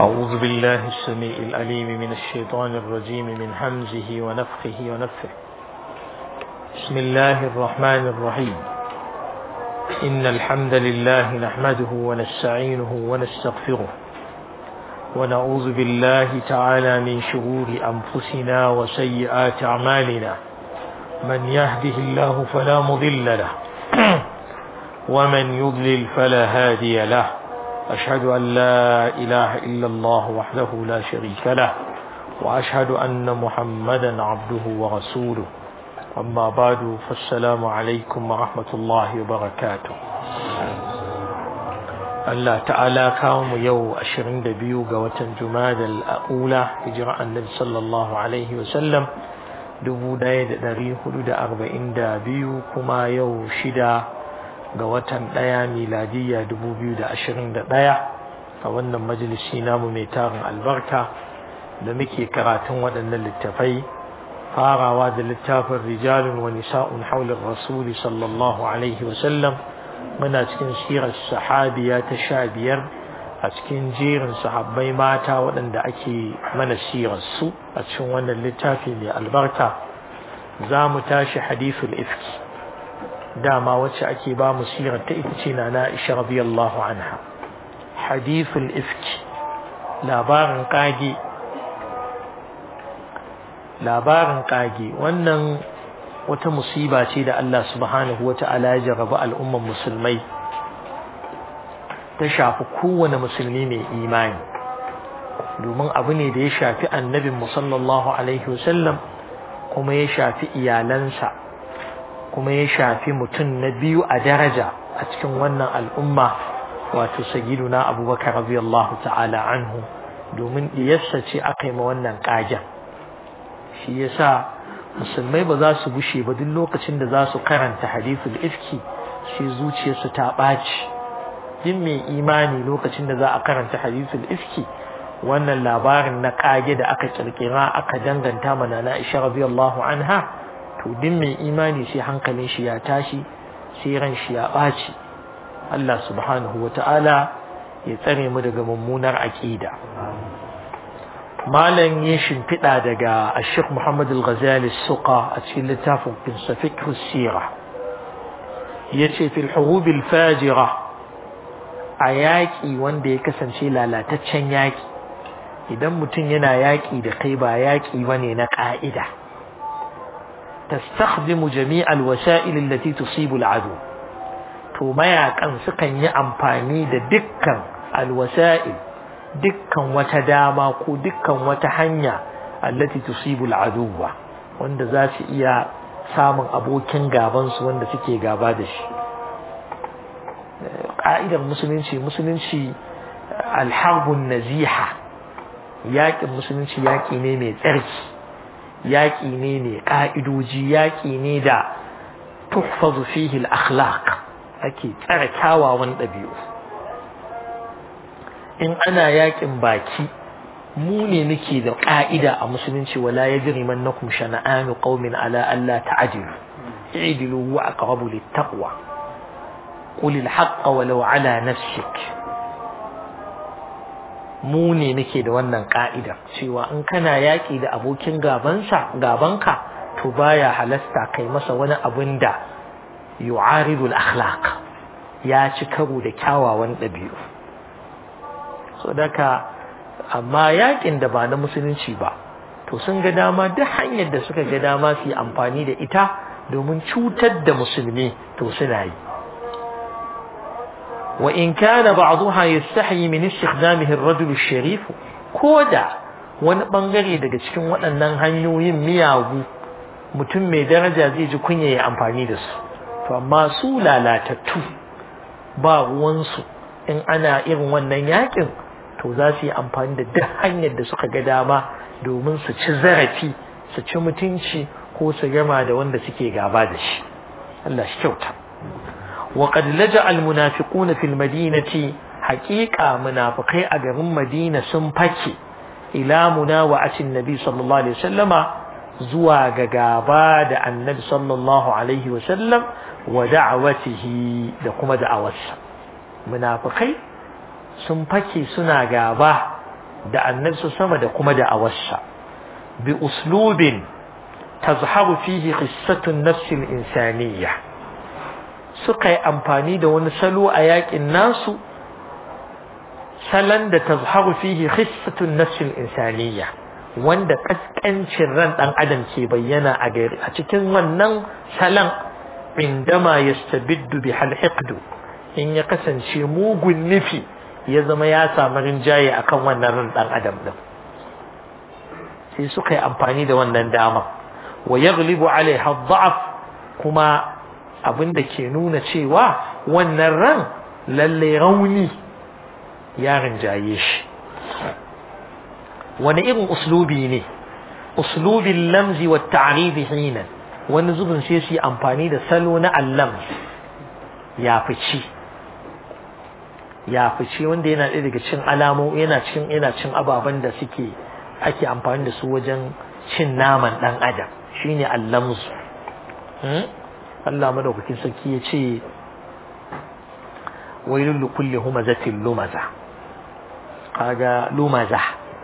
أعوذ بالله السميع العليم من الشيطان الرجيم من همزه ونفخه ونفه بسم الله الرحمن الرحيم إن الحمد لله نحمده ونستعينه ونستغفره ونعوذ بالله تعالى من شرور أنفسنا وسيئات أعمالنا من يهده الله فلا مضل له ومن يضلل فلا هادي له أشهد أن لا إله إلا الله وحده لا شريك له وأشهد أن محمدا عبده ورسوله أما بعد فالسلام عليكم ورحمة الله وبركاته Allah ta'ala kawo mu yau ashirin da biyu ga watan Jumada al'ula hijira annabi sallallahu alaihi wasallam dubu ɗaya da ɗari hudu da arba'in da biyu kuma yau shida ga watan ɗaya miladiyya dubu biyu da ashirin da ɗaya a wannan majalisi namu mai tarin albarka da muke karatun waɗannan littafai farawa da littafin rijalun wa nisa'un haular rasuli sallallahu alaihi wasallam muna cikin sirar sahabiya ta sha biyar a cikin jerin sahabbai mata waɗanda ake mana sirar su a cikin wannan littafi mai albarka za mu tashi hadithul ifki dama wacce ake ba mu sirar ta ita ce na Aisha radiyallahu anha hadithul ifki labarin kage labarin kage wannan wata musiba ce da Allah subhanahu wata'ala ya jarraba al'umman musulmai ta shafi kowane musulmi mai imani domin abu ne da ya shafi annabin sallallahu alaihi wasallam kuma ya shafi iyalansa kuma ya shafi mutum na biyu a daraja a cikin wannan al'umma wato sagiduna abubakar radiyallahu ta'ala anhu domin diyarsa ce aka yi ma wannan ƙagen shi yasa musulmai ba za su bushe ba duk lokacin da za su karanta hadithul ifki shi zuciyarsu ta ɓaci duk mai imani lokacin da za a karanta hadithul ifki wannan labarin na ƙage da aka kirkira aka danganta mana na Aisha radiyallahu anha to duk mai imani sai hankalin shi ya tashi sai ran shi ya ɓaci Allah subhanahu wa ta'ala ya tsare mu daga mummunar aƙida malam yin shimfiɗa daga ashik Muhammad al-Ghazali suqa a cikin littafin finsafik sira ya ce fil hurubil fajira a yaƙi wanda ya kasance lalataccen yaƙi idan mutum yana yaƙi da kai ba yaƙi ba ne na ƙa'ida تستخدم جميع الوسائل التي تصيب العدو to mayakan sukan yi amfani da dukkan alwasa'il dukkan wata dama ko dukkan wata hanya allati tusibul aduwa wanda za su iya samun abokin gaban su wanda suke gaba da shi ka'idar musulunci musulunci alharbun naziha yaƙin musulunci yaƙi ne mai tsarki yaƙi ne mai ƙa'idoji yaƙi ne da tuhfazu fihi al-akhlaq ake tsare kyawawan ɗabi'u in ana yaƙin baki mu ne muke da ƙa'ida a musulunci wala yajri mannakum shana'anu qaumin ala alla ta'dilu i'dilu wa aqrabu lit-taqwa qul al-haqqa walau ala nafsik mu ne muke da wannan ka'ida cewa in kana yaƙi da abokin gabansa gabanka to baya halasta kai masa wani abin da yu'aridul akhlaq ya ci karo da kyawawan ɗabi'u so daka amma yaƙin da ba na musulunci ba to sun ga dama duk hanyar da suka ga dama su yi amfani da ita domin cutar da musulmi to suna yi وإن كان بعضها يستحي من استخدامه الرجل الشريف كودا wani bangare daga cikin waɗannan hanyoyin miyagu mutum mai daraja zai ji kunya ya amfani da su to amma su lalatattu ba ruwansu in ana irin wannan yakin to za su yi amfani da duk hanyar da suka ga dama domin su ci zarafi su ci mutunci ko su gama da wanda suke gaba da shi Allah shi kyauta وقد لجأ المنافقون في المدينة حقيقة منافقي أجرم مدينة سنفكي إلى مناوعة النبي صلى الله عليه وسلم زواج جاباد النبي صلى الله عليه وسلم ودعوته لقم دعوته munafikai sun fake suna gaba da annabi sama da kuma da awarsa bi uslubin tazharu fihi qissatun nafsil insaniyya suka yi amfani da wani salo a yakin nasu salon da tazharu fihi qissatun nafsil insaniyya wanda kaskancin ran dan adam ke bayyana a gari a cikin wannan salon indama yastabiddu bi halhiqdu in ya kasance mugun nufi ya zama ya samu rinjaye akan wannan ran dan adam din sai suka yi amfani da wannan dama wa yaghlibu alaiha dha'f kuma abinda ke nuna cewa wannan ran lalle rauni ya rinjaye shi wani irin uslubi ne uslubin lamzi wa ta'ribi hina wani zubin sai su yi amfani da salo na allam ya fici ya fice wanda yana ɗaya daga cin alamu yana cin yana cin ababen da suke ake amfani da su wajen cin naman ɗan adam shine allamzu Allah madaukakin sarki ya ce wailul likulli humazatin lumaza kaga lumaza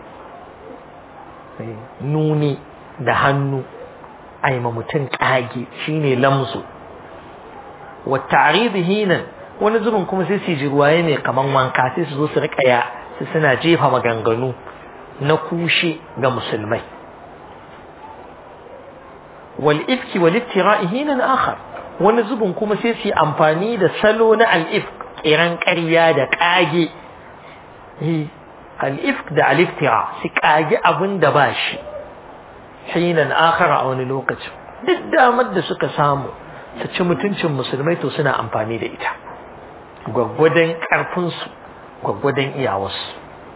nuni da hannu aima mutum kage shine lamzu wa ta'rid hinan wani zubin kuma sai su ji ruwaye ne kaman wanka sai su zo su rika ya su suna jefa maganganu na kushe ga musulmai wal ifki wal iftira'i hinan akhar wani zubin kuma sai su yi amfani da salo na al ifk kiran ƙarya da kage al ifk da al iftira su kage abin da ba shi hinan akhar a wani lokaci duk damar da suka samu su ci mutuncin musulmai to suna amfani da ita gwaggwadon ƙarfinsu gwaggwadon iyawarsu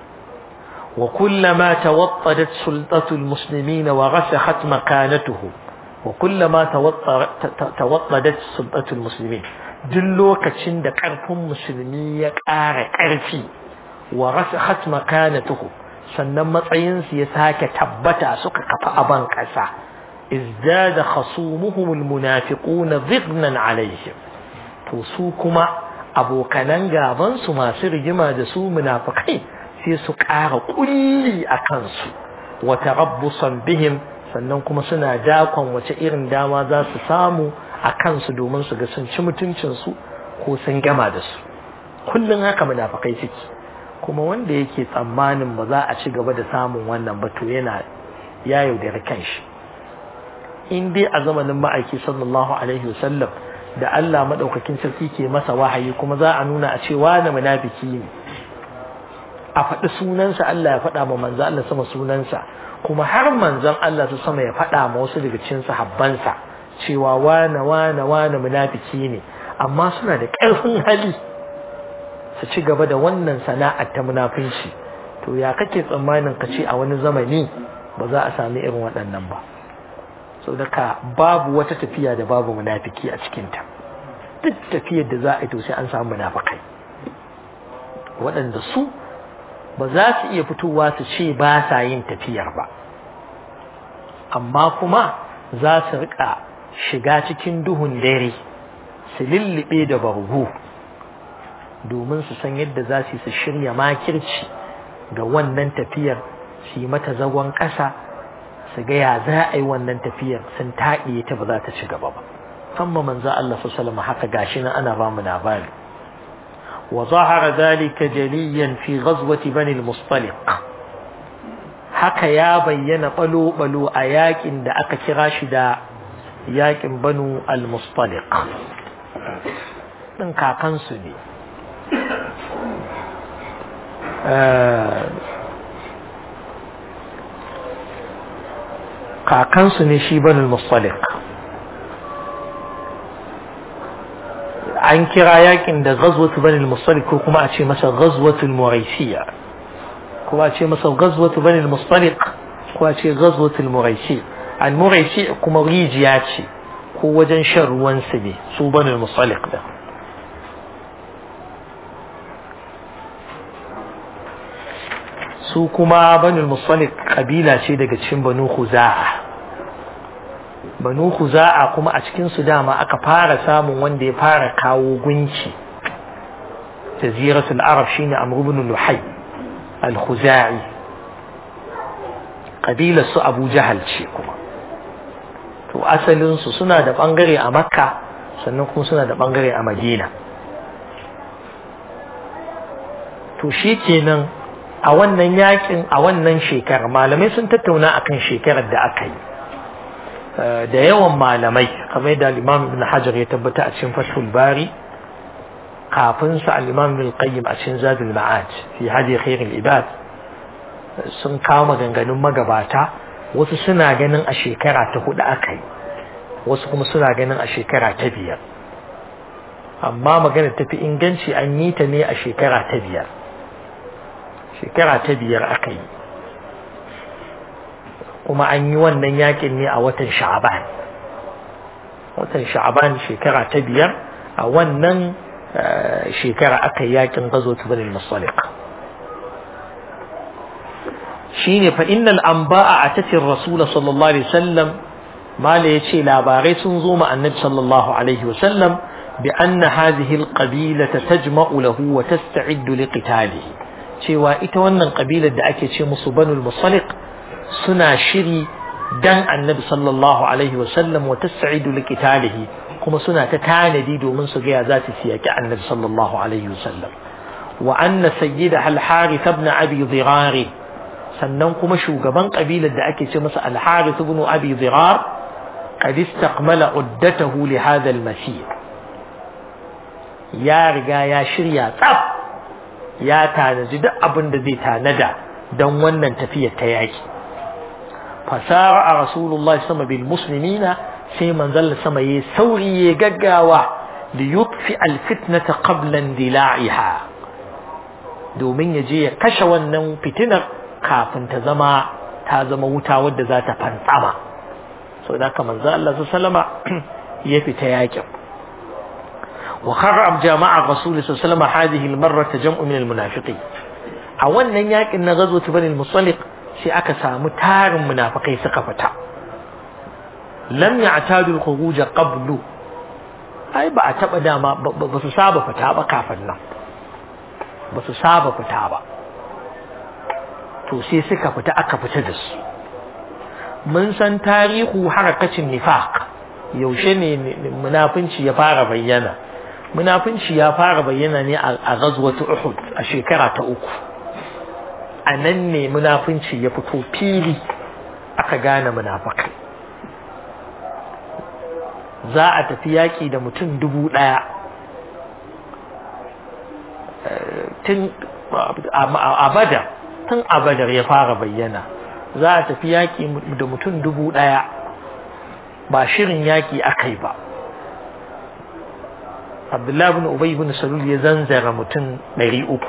wa kullama tawattadat sultatul muslimina wa rasakhat makanatuhu wa kullama tawattadat sultatul muslimin duk lokacin da ƙarfin musulmi ya ƙara ƙarfi wa rasakhat makanatuhu sannan matsayinsu ya sake tabbata suka kafa aban ƙasa izdada khasumuhum almunafiquna dhignan alaihim to su kuma abokanan gaban su masu rigima da su munafikai sai su ƙara kulli a kansu wa tarabbusan bihim sannan kuma suna dakon wace irin dama za su samu a kansu domin su ga sun ci mutuncin su ko sun gama da su kullun haka munafikai suke kuma wanda yake tsammanin ba za a ci gaba da samun wannan ba to yana ya yaudari kanshi in dai a zamanin ma'aiki sallallahu alaihi wasallam da Allah madaukakin sarki ke masa wahayi kuma za a nuna a ce wani munafiki ne a faɗi sunansa Allah ya faɗa ma manzo Allah sama sunansa kuma har manzon Allah su sama ya faɗa ma wasu daga cikin sahabbansa cewa wane wane wane munafiki ne amma suna da ƙarfin hali su ci gaba da wannan sana'ar ta munafinci to ya kake tsammanin ka ce a wani zamani ba za a sami irin waɗannan ba so daga babu wata tafiya da babu munafiki a cikinta duk tafiyar da za a yi to sai an samu munafikai waɗanda su ba za su iya fitowa su ce ba sa yin tafiyar ba amma kuma za su rika shiga cikin duhun dare su lullube da bargo domin su san yadda za su su shirya makirci ga wannan tafiyar su yi mata zagon ƙasa su ga ya za a yi wannan tafiyar sun taɗiye ta ba za ta ci gaba ba amma manzo Allah sallallahu haka gashi nan ana ba mu labari wa zahara dhalika jaliyan fi ghazwati bani al-mustaliq haka ya bayyana balo balo a yakin da aka kira shi da yakin banu al-mustaliq din kakansu ne kakansu ne shi banul mustalik an kira yakin da ghazwatu banul mustalik ko kuma a ce masa ghazwatul muraisiya ko a ce masa ghazwatu banul mustalik ko a ce ghazwatul muraisi al muraisi kuma rijiya ce ko wajen shan ruwan su ne su banul mustalik da su kuma banul musalik kabila ce daga cikin banu khuza'a banu khuza'a kuma a cikin su dama aka fara samun wanda ya fara kawo gunki jaziratul arab shine amr ibn luhay al-khuza'i kabilar su Abu Jahal ce kuma to asalin su suna da bangare a Makka sannan kuma suna da bangare a Madina to shi kenan a wannan yakin a wannan shekarar malamai sun tattauna akan shekarar da aka yi da yawan malamai kamar da al-Imam Ibn Hajar ya tabbata a cikin Fathul Bari kafin sa al-Imam Ibn Qayyim a cikin Zadul Ma'ad fi hadi khairul ibad sun kawo maganganun magabata wasu suna ganin a shekara ta hudu aka yi wasu kuma suna ganin a shekara ta biyar amma magana tafi inganci an yi ta ne a shekara ta biyar shekara ta biyar aka yi kuma an yi wannan yakin ne a watan sha'aban watan sha'aban shekara ta biyar a wannan shekara aka yi yakin gazo tubanin masalik shine fa innal anba'a atatir rasul sallallahu alaihi wasallam mala yace labarai sun zo ma annabi sallallahu alaihi wasallam bi anna hadhihi alqabilata tajma'u lahu wa tasta'iddu liqitalihi cewa ita wannan kabilar da ake ce musu banul musaliq suna shiri dan annabi sallallahu alaihi wasallam wa tas'idu liqitalihi kuma suna ta tanadi domin su ga ya za su siyaki annabi sallallahu alaihi wasallam wa anna sayyida al harith ibn abi dhirar sannan kuma shugaban kabilar da ake ce masa al harith ibn abi dhirar qad istaqmala uddatahu li hadha al masir ya riga ya shirya tsaf ya tanaji duk abin da zai tanada don wannan tafiyar ta yaki fasara a rasulullahi sama bil muslimina sai manzal sama yayi sauri ya gaggawa da yutfi al fitnata qabla dila'iha domin ya je ya kashe wannan fitinar kafin ta zama ta zama wuta wadda za ta fantsama so da haka manzo Allah sallama ya fita yakin وخرب جماعة الرسول صلى الله عليه وسلم هذه المرة جمع من المنافقين a wannan yakin na gazo ta bani musalik sai aka samu tarin munafikai suka fita lam ya'tadu al-khuruj qablu ai ba a taba dama ba su saba fita ba kafin nan ba su saba fita ba to sai suka fita aka fita da su mun san tarihu harakacin nifaq yaushe ne munafinci ya fara bayyana munafinci ya fara bayyana ne a ghazwatu Uhud a shekara ta uku a nan ne munafinci ya fito fili aka gane munafakai za a tafi yaƙi da mutum dubu ɗaya tun a badar tun a badar ya fara bayyana za a tafi yaƙi da mutum dubu ɗaya ba shirin yaƙi aka yi ba Abdullahi bin Ubay bin Salul ya zanzara mutum ɗari uku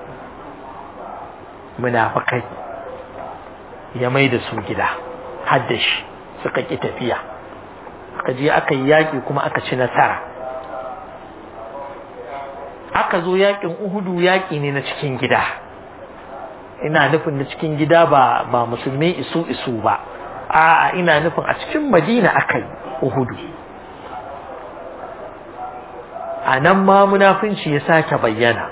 munafakai ya mai da su gida hadda shi suka ƙi tafiya aka je aka yi yaƙi kuma aka ci nasara aka zo yaƙin uhudu yaƙi ne na cikin gida ina nufin na cikin gida ba ba musulmi isu isu ba a'a ina nufin a cikin madina aka yi uhudu a nan ma munafunci ya sake bayyana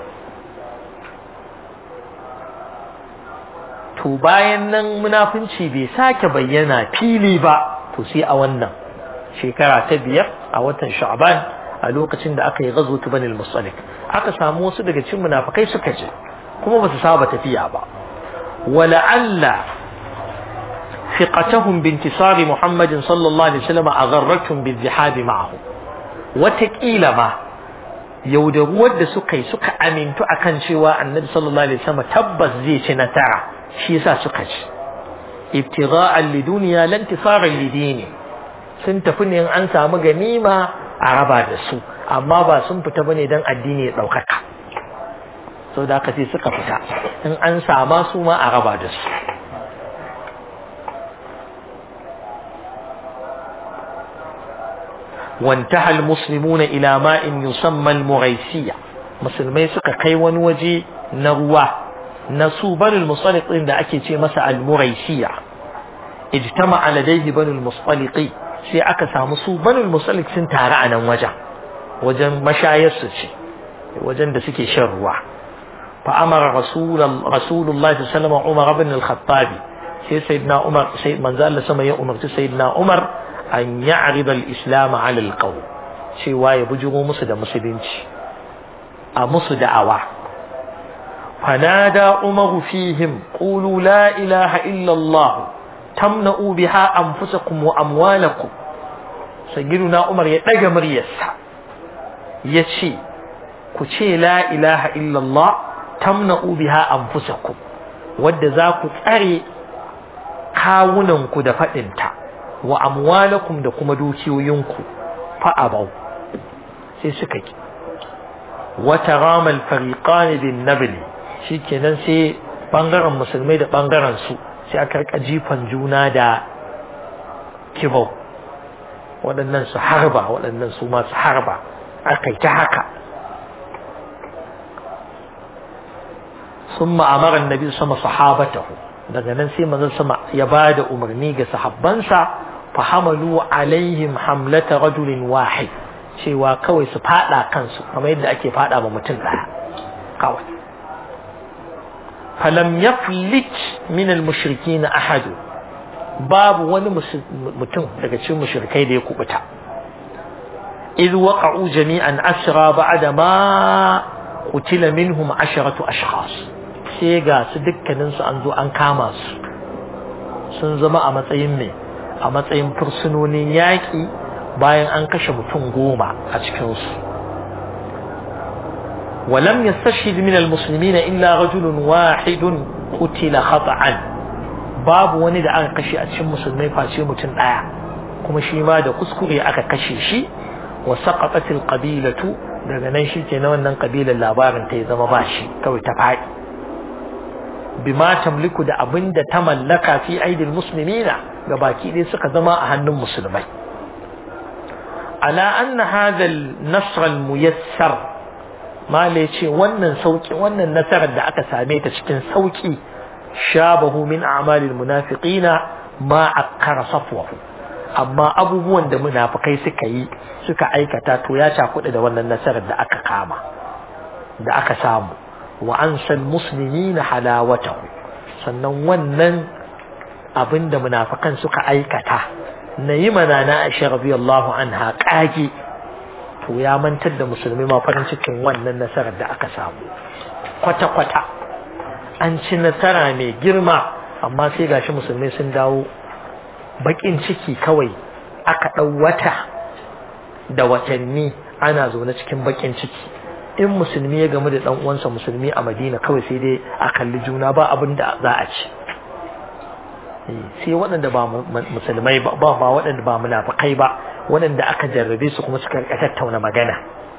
to bayan nan munafunci bai sake bayyana fili ba to sai a wannan shekara ta biyar a watan sha'ban a lokacin da aka yi gazo ta banil musalik aka samu wasu daga cikin munafikai suka je kuma ba su saba tafiya ba wala'alla ثقتهم بانتصار محمد صلى الله عليه وسلم أغرتهم بالذهاب معه وتكيل ما yaudaruwar da suka yi suka amintu akan cewa annabi sallallahu alaihi wasallam tabbas zai ci nasara shi yasa suka ci ibtigha'an liduniya lan tisaran lidini sun tafi ne an samu ganima a raba da su amma ba sun fita bane dan addini ya daukaka so da haka sai suka fita in an sama su ma a raba da su وانتهى المسلمون إلى ماء يسمى المغيسية مسلمي سكا كي ونوجي نروى نسو بنو المصطلق إن أكي مسا المغيسية اجتمع لديه بنو المصطلق سي أكا سامسو بنو المصطلق سنتارا عنا وجه وجن مشايس وجن دسكي شروع فأمر رسول رسول الله صلى الله عليه وسلم عمر بن الخطاب sai sayyidina Umar sai manzo Allah sama ya umarci sayyidina Umar an ya'rid al-islam 'ala al-qaw cewa ya bujuro musu da musulunci a musu da'awa fanada umaru fihim qulu la ilaha illa Allah tamna'u biha anfusakum wa amwalakum sayyiduna Umar ya daga muryarsa yace ku ce la ilaha illa Allah tamna'u biha anfusakum wadda za ku tsare kawunanku da faɗinta wa amwalakum da kuma dukiyoyinku fa'abau sai suka ki wata ramal fariqani bin nabli shikenan sai bangaren musulmai da bangaren su sai aka rika jifan juna da kibau waɗannan su harba waɗannan su ma su harba aka yi ta haka ثم أمر النبي صلى الله عليه وسلم صحابته daga nan sai manzon sama ya ba da umarni ga sahabbansa fa hamalu alaihim hamlata rajulin wahid cewa kawai su fada kansu kamar yadda ake fada ma mutum daya kawai falam yaflit min almushrikin ahad babu wani mutum daga cikin mushrikai da ya kubuta idh waqa'u jami'an asra ba'da ma qutila minhum asharatu ashkhas sai ga su dukkaninsu an zo an kama su sun zama a matsayin mai a matsayin fursunonin yaƙi bayan an kashe mutum goma a cikinsu ولم يستشهد من المسلمين إلا رجل واحد قتل خطأ باب wani da aka kashe a cikin musulmai face mutum ɗaya kuma shi ma da kuskure aka kashe shi wa saqatat qabilatu daga nan shi ke na wannan kabilar labarin ta ya zama ba shi kawai ta faɗi bima tamliku da abin da ta mallaka fi aidil muslimina ga baki ɗaya suka zama a hannun musulmai ala anna hadha al-nasr al-muyassar mala ce wannan sauki wannan nasarar da aka same ta cikin sauki shabahu min a'malil munafiqina ma akkara safwahu amma abubuwan da munafikai suka yi suka aikata to ya cakuɗa da wannan nasarar da aka kama da aka samu wa ansal muslimina halawatahu sannan wannan abin da munafikan suka aikata na yi mana na Aisha radiyallahu anha kage to ya mantar da musulmi ma farin cikin wannan nasarar da aka samu kwata kwata an ci nasara mai girma amma sai gashi musulmai sun dawo bakin ciki kawai aka ɗau wata da watanni ana zaune cikin bakin ciki in musulmi ya gamu da dan uwansa musulmi a Madina kawai sai dai a kalli juna ba abin da za a ci sai waɗanda ba musulmai ba ba waɗanda ba munafikai ba waɗanda aka jarrabe su kuma suka rika tattauna magana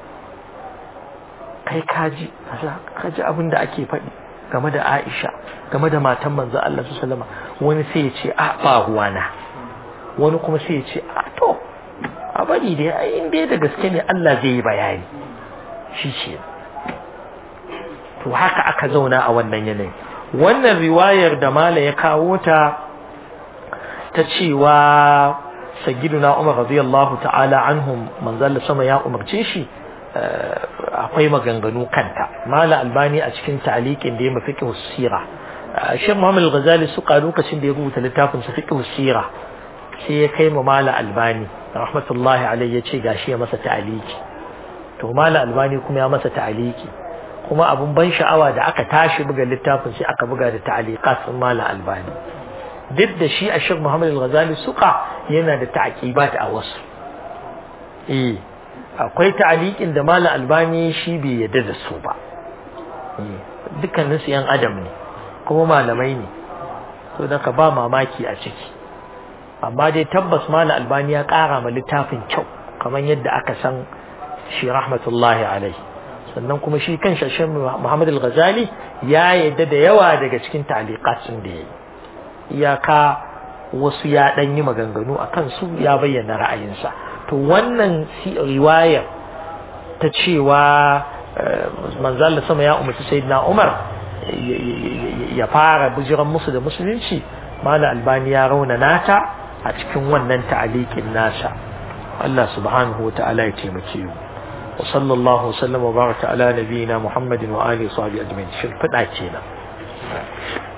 kai kaji kaji abin da ake faɗi game da Aisha game da matan manzo Allah sallallahu alaihi wani sai ya ce a ba ruwana wani kuma sai ya ce a to a bari dai in dai da gaske ne Allah zai yi bayani shi ce to haka aka zauna a wannan yanayi wannan riwayar da mala ya kawo ta ta cewa sayyiduna Umar radiyallahu ta'ala anhum manzal sama ya umarce shi akwai maganganu kanta mala albani a cikin ta'liqin da ya mafi fiqh sira Sheikh Muhammad Al-Ghazali suka lokacin da ya rubuta littafin sa fiqh sira sai ya kai mu mala albani rahmatullahi alayhi ya ce gashi ya masa ta'liqi to mala albani kuma ya masa ta'aliki kuma abun ban sha'awa da aka tashi buga littafin sai aka buga da ta'aliqat sun mala albani duk da shi a Sheikh Muhammad Al-Ghazali suka yana da ta'aqibat a wasu eh akwai ta'aliqin da mala albani shi bai yadda da su ba dukkanin su yan adam ne kuma malamai ne to da ka ba mamaki a ciki amma dai tabbas mala albani ya kara ma littafin kyau kamar yadda aka san shi rahmatullahi alai sannan kuma shi kan shashen Muhammad al-Ghazali ya yadda da yawa daga cikin ta'liqatun da yayi iyaka wasu ya dan yi maganganu akan su ya bayyana ra'ayinsa to wannan riwaya ta cewa manzo Allah sama ya umarci sayyidina Umar ya fara bujiran musu da musulunci mala albani ya rauna nata a cikin wannan ta'aliqin nasa Allah subhanahu wa ta'ala ya taimake mu وصلى الله وسلم وبارك على نبينا محمد وآله وصحبه أجمعين شرفت أتينا